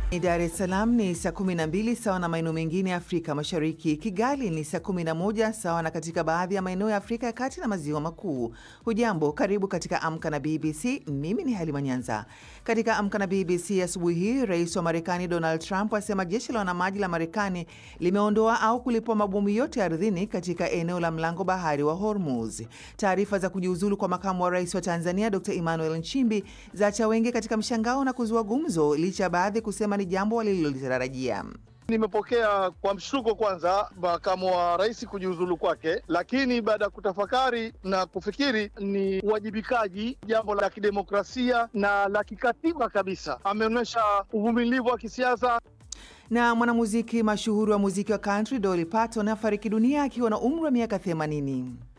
Dar es Salaam ni saa 12 sawa na maeneo mengine ya Afrika Mashariki. Kigali ni saa 11 sawa na katika baadhi ya maeneo ya Afrika ya Kati na Maziwa Makuu. Hujambo, karibu katika Amka na BBC. Mimi ni Halima Nyanza. Katika Amka na BBC asubuhi hii, rais wa Marekani Donald Trump asema jeshi la wanamaji la Marekani limeondoa au kulipua mabomu yote ardhini katika eneo la mlango bahari wa Hormuz. Taarifa za kujiuzulu kwa makamu wa rais wa Tanzania Dr Emmanuel Nchimbi zaacha wengi katika mshangao na kuzua gumzo licha ya baadhi kusema ni jambo walilolitarajia. Nimepokea kwa mshtuko kwanza makamu wa rais kujiuzulu kwake, lakini baada ya kutafakari na kufikiri ni uwajibikaji, jambo la kidemokrasia na la kikatiba kabisa. Ameonyesha uvumilivu wa kisiasa. Na mwanamuziki mashuhuri wa muziki wa country Dolly Parton afariki dunia akiwa na umri wa miaka 80.